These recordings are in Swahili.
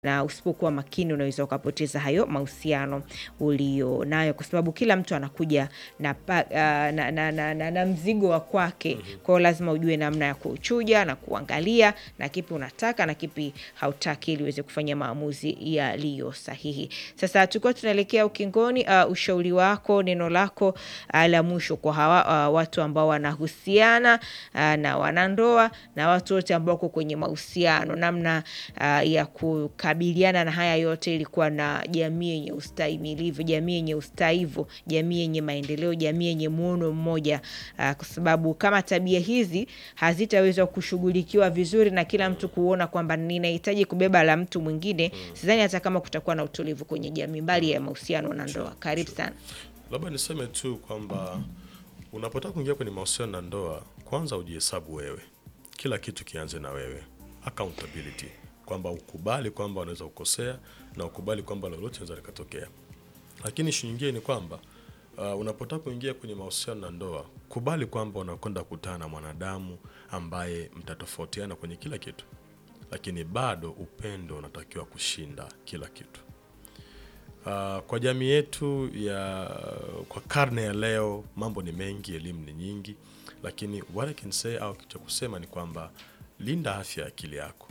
na usipokuwa makini unaweza ukapoteza hayo mahusiano ulionayo, kwa sababu kila mtu anakuja na, pa, uh, na, na, na, na, na mzigo wa kwake. Kwa hiyo lazima ujue namna ya kuchuja na kuangalia na kipi unataka na kipi hautaki, ili uweze kufanya maamuzi yaliyo sahihi. Sasa tukiwa tunaelekea ukingoni, uh, ushauri wako, neno lako uh, la mwisho kwa hawa uh, watu ambao wanahusiana uh, na wanandoa na watu wote ambao wako kwenye mahusiano, namna uh, ya kukabiliana na haya yote ili kuwa na jamii yenye ustahimilivu, jamii yenye ustaivu, jamii yenye maendeleo, jamii yenye muono mmoja uh, kwa sababu kama tabia hizi hazitaweza kushughulikiwa vizuri na kila mtu kuona kwamba ninahitaji kubeba la mtu mwingine, sidhani hata kama kutakuwa na utulivu kwenye jamii, mbali ya mahusiano na ndoa. Karibu sana. Labda niseme tu kwamba unapotaka kuingia kwenye mahusiano na ndoa, kwanza ujihesabu wewe, kila kitu kianze na wewe, accountability, kwamba ukubali kwamba unaweza kukosea na ukubali kwamba lolote linaweza likatokea. Lakini ishu nyingine ni kwamba uh, unapotaka kuingia kwenye mahusiano na ndoa, kubali kwamba unakwenda kukutana na mwanadamu ambaye mtatofautiana kwenye kila kitu, lakini bado upendo unatakiwa kushinda kila kitu. Uh, kwa jamii yetu ya kwa karne ya leo mambo ni mengi, elimu ni nyingi, lakini what I can say au cha kusema ni kwamba linda afya ya akili yako.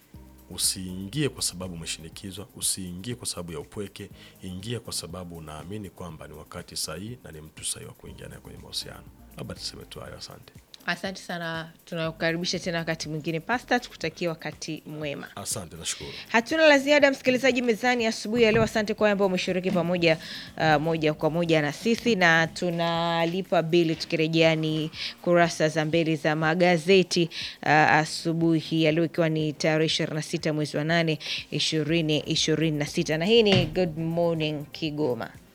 Usiingie kwa sababu umeshinikizwa, usiingie kwa sababu ya upweke, ingia kwa sababu unaamini kwamba ni wakati sahihi na ni mtu sahihi wa kuingia naye kwenye mahusiano. Labda tuseme tu hayo, asante. Asante sana, tunakukaribisha tena wakati mwingine Pasta, tukutakia wakati mwema. Asante, nashukuru. Hatuna la ziada, msikilizaji mezani asubuhi ya leo. Asante kwa wale ambao umeshiriki pamoja uh, moja kwa moja na sisi, na tunalipa bili tukirejea ni kurasa za mbele za magazeti uh, asubuhi ya leo, ikiwa ni tarehe 26 mwezi wa 8 2026, na hii ni Good Morning Kigoma.